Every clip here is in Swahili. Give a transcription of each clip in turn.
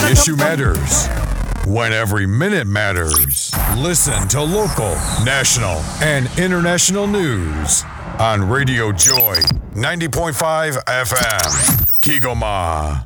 issue matters. When every minute matters. Listen to local, national, and international news on Radio Joy 90.5 FM. Kigoma.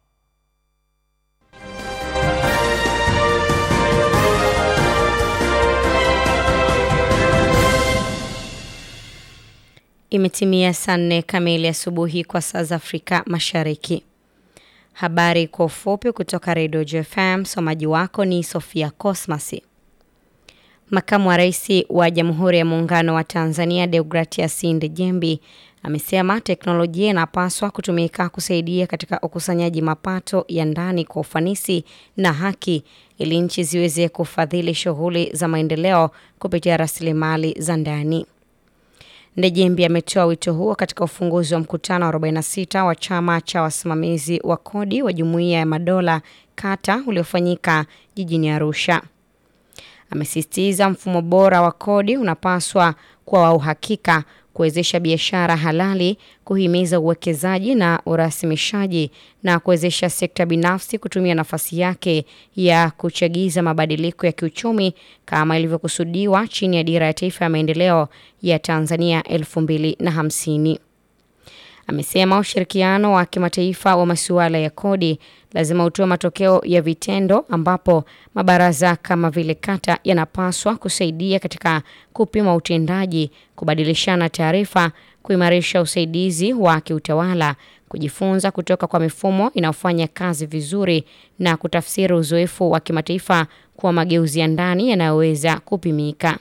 Imetimia saa nne kamili asubuhi kwa saa za Afrika Mashariki. Habari kwa ufupi kutoka Radio JFM. Msomaji wako ni Sofia Cosmasi. Makamu wa Rais wa Jamhuri ya Muungano wa Tanzania Deogratias Ndejembi amesema teknolojia inapaswa kutumika kusaidia katika ukusanyaji mapato ya ndani kwa ufanisi na haki ili nchi ziweze kufadhili shughuli za maendeleo kupitia rasilimali za ndani. Ndejembi ametoa wito huo katika ufunguzi wa mkutano wa 46 wa chama cha wasimamizi wa kodi wa Jumuiya ya Madola kata uliofanyika jijini Arusha. Amesisitiza mfumo bora wa kodi unapaswa kuwa wa uhakika, kuwezesha biashara halali, kuhimiza uwekezaji na urasimishaji na kuwezesha sekta binafsi kutumia nafasi yake ya kuchagiza mabadiliko ya kiuchumi kama ilivyokusudiwa chini ya Dira ya Taifa ya Maendeleo ya Tanzania 2050. Amesema ushirikiano wa kimataifa wa masuala ya kodi lazima utoe matokeo ya vitendo ambapo mabaraza kama vile kata yanapaswa kusaidia katika kupima utendaji, kubadilishana taarifa, kuimarisha usaidizi wa kiutawala, kujifunza kutoka kwa mifumo inayofanya kazi vizuri na kutafsiri uzoefu wa kimataifa kuwa mageuzi ya ndani yanayoweza kupimika.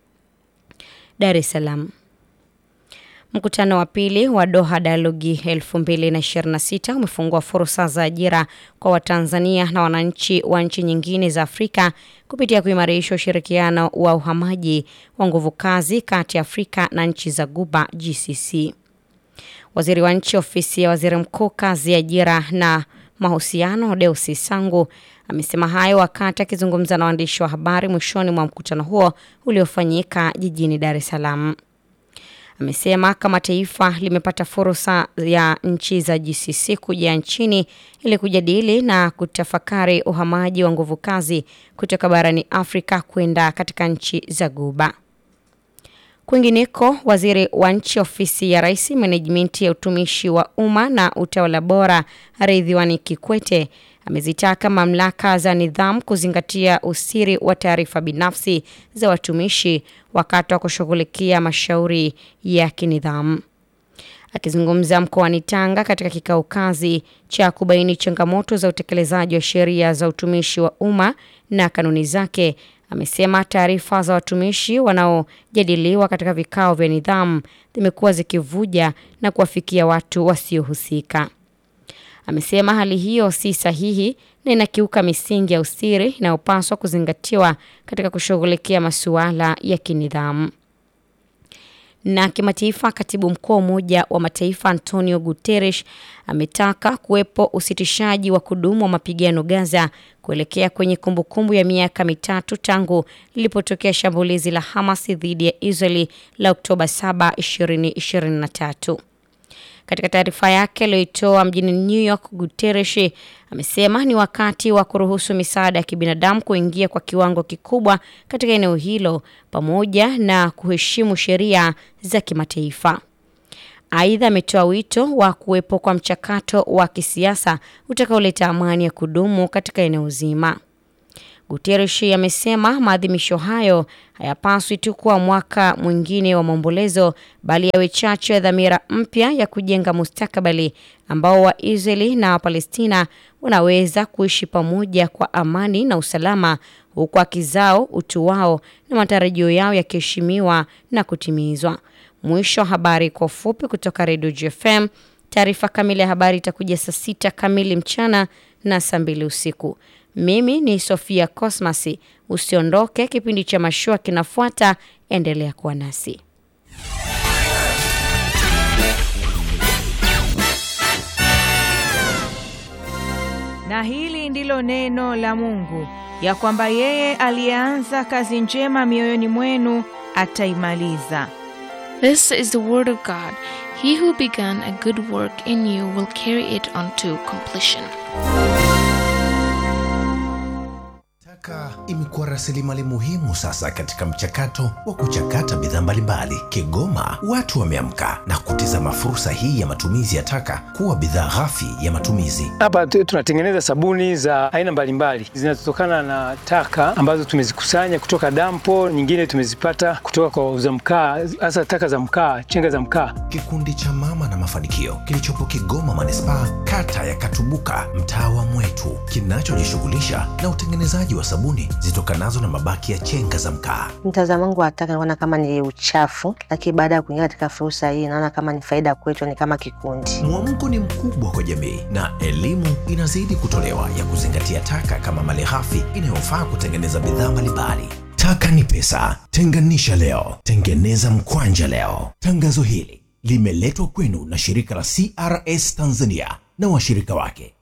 Dar es Salaam. Mkutano wa pili wa Doha Dialogi 2026 umefungua fursa za ajira kwa Watanzania na wananchi wa nchi nyingine za Afrika kupitia kuimarisha ushirikiano wa uhamaji wa nguvu kazi kati ya Afrika na nchi za Guba GCC. Waziri wa nchi ofisi ya Waziri Mkuu kazi, ajira na mahusiano Deusi Sangu amesema hayo wakati akizungumza na waandishi wa habari mwishoni mwa mkutano huo uliofanyika jijini Dar es Salaam. Amesema kama taifa limepata fursa ya nchi za GCC kuja nchini ili kujadili na kutafakari uhamaji wa nguvu kazi kutoka barani Afrika kwenda katika nchi za Guba. Kwingineko, waziri wa nchi ofisi ya Rais, menejimenti ya utumishi wa umma na utawala bora, Ridhiwani Kikwete amezitaka mamlaka za nidhamu kuzingatia usiri wa taarifa binafsi za watumishi wakati wa kushughulikia mashauri ya kinidhamu. Akizungumza mkoani Tanga katika kikao kazi cha kubaini changamoto za utekelezaji wa sheria za utumishi wa umma na kanuni zake, amesema taarifa za watumishi wanaojadiliwa katika vikao vya nidhamu zimekuwa zikivuja na kuwafikia watu wasiohusika. Amesema hali hiyo si sahihi na inakiuka misingi ya usiri inayopaswa kuzingatiwa katika kushughulikia masuala ya kinidhamu. Na kimataifa, katibu mkuu wa Umoja wa Mataifa Antonio Guterres ametaka kuwepo usitishaji wa kudumu wa mapigano Gaza kuelekea kwenye kumbukumbu ya miaka mitatu tangu lilipotokea shambulizi la Hamas dhidi ya Israeli la Oktoba 7, 2023. Katika taarifa yake aliyoitoa mjini New York, Guterres amesema ni wakati wa kuruhusu misaada ya kibinadamu kuingia kwa kiwango kikubwa katika eneo hilo pamoja na kuheshimu sheria za kimataifa. Aidha, ametoa wito wa kuwepo kwa mchakato wa kisiasa utakaoleta amani ya kudumu katika eneo zima. Guterres amesema maadhimisho hayo hayapaswi tu kuwa mwaka mwingine wa maombolezo bali yawe chachu ya dhamira mpya ya kujenga mustakabali ambao Waisraeli na Wapalestina wanaweza kuishi pamoja kwa amani na usalama huku haki zao, utu wao na matarajio yao yakiheshimiwa na kutimizwa. Mwisho wa habari kwa ufupi kutoka Radio GFM. Taarifa kamili ya habari itakuja saa sita kamili mchana na saa mbili usiku. Mimi ni Sofia Cosmasi. Usiondoke, kipindi cha mashua kinafuata. Endelea kuwa nasi. Na hili ndilo neno la Mungu, ya kwamba yeye aliyeanza kazi njema mioyoni mwenu ataimaliza. This is the word of God. He who began a good work in you will carry it unto completion. Taka imekuwa rasilimali muhimu sasa katika mchakato wa kuchakata bidhaa mbalimbali. Kigoma watu wameamka na kutizama fursa hii ya matumizi ya taka kuwa bidhaa ghafi ya matumizi. Hapa tu- tunatengeneza sabuni za aina mbalimbali zinazotokana na taka ambazo tumezikusanya kutoka dampo, nyingine tumezipata kutoka kwa wauza mkaa, hasa taka za mkaa, chenga za mkaa. Kikundi cha Mama na Mafanikio kilichopo Kigoma manispaa, kata ya Katubuka, mtaa wa Mwetu, kinachojishughulisha na utengenezaji wa sabuni zitokanazo na mabaki ya chenga za mkaa. Mtazamo wangu wa taka naona kama ni uchafu, lakini baada ya kuingia katika fursa hii naona kama ni faida kwetu, ni kama kikundi. Mwamko ni mkubwa kwa jamii na elimu inazidi kutolewa ya kuzingatia taka kama malighafi inayofaa kutengeneza bidhaa mbalimbali. Taka ni pesa, tenganisha leo, tengeneza mkwanja leo. Tangazo hili limeletwa kwenu na shirika la CRS Tanzania na washirika wake.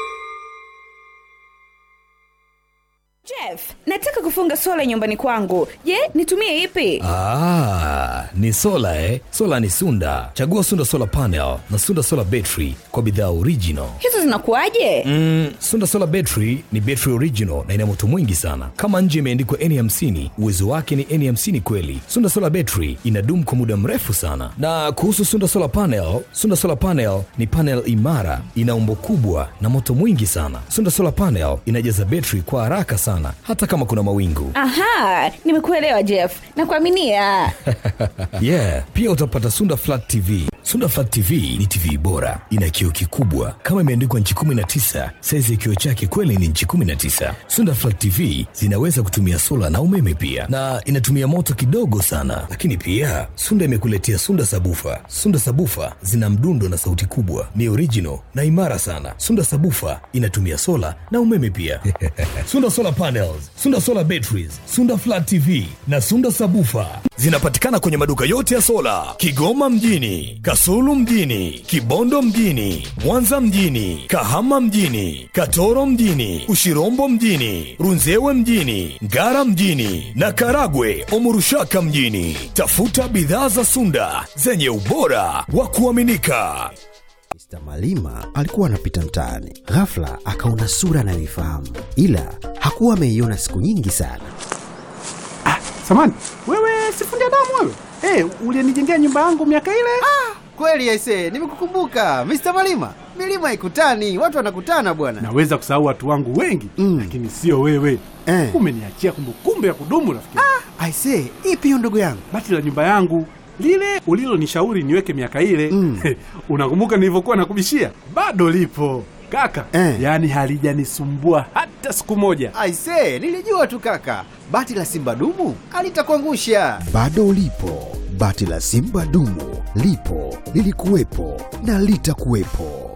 Jeff, nataka kufunga sola nyumbani kwangu. Je, nitumie ipi? Ah, ni sola eh? Sola ni Sunda. Chagua Sunda Solar Panel na Sunda Solar Battery kwa bidhaa original. Hizo zinakuwaje? Mm, Sunda Solar Battery ni battery original na ina moto mwingi sana. Kama nje imeandikwa N50, uwezo wake ni N50 kweli. Sunda Solar Battery inadumu kwa muda mrefu sana. Na kuhusu Sunda Solar Panel, Sunda Solar Panel ni panel imara, ina umbo kubwa na moto mwingi sana. Sunda Solar Panel inajaza battery kwa haraka sana hata kama kuna mawingu. Aha, nimekuelewa Jeff. Nakuaminia. yeah pia utapata sunda flat tv sunda flat tv ni tv bora ina kioo kikubwa kama imeandikwa nchi 19 saizi ya kioo chake kweli ni nchi 19 sunda flat tv zinaweza kutumia sola na umeme pia na inatumia moto kidogo sana lakini pia sunda imekuletea sunda sabufa sunda sabufa zina mdundo na sauti kubwa ni original na imara sana sunda sabufa inatumia sola na umeme pia sunda solar panels sunda solar batteries sunda flat tv na sunda sabufa zinapatikana kwenye maduka yote ya sola kigoma mjini kasulu mjini kibondo mjini mwanza mjini kahama mjini katoro mjini ushirombo mjini runzewe mjini ngara mjini na karagwe omurushaka mjini tafuta bidhaa za sunda zenye ubora wa kuaminika Mr. Malima alikuwa anapita mtaani, ghafla akaona sura anayoifahamu, ila hakuwa ameiona siku nyingi sana. Samani, wewe sifundi damu wewe? Eh, ulinijengea nyumba yangu miaka ile? Kweli aise, nimekukumbuka Mr. Malima. Milima ikutani, watu wanakutana bwana. Naweza kusahau watu wangu wengi mm. lakini sio wewe Eh. Umeniachia kumbukumbu ya kudumu rafiki. Ah. Aise, ipi hiyo ndugu yangu? Bati la nyumba yangu lile ulilonishauri niweke miaka ile mm. unakumbuka nilivyokuwa nakubishia? Bado lipo kaka Eh. yaani halijanisumbua hata siku moja. Aise, nilijua tu kaka. Bati la Simba dumu alitakuangusha. Bado lipo bati la Simba dumu, lipo lilikuwepo na litakuwepo.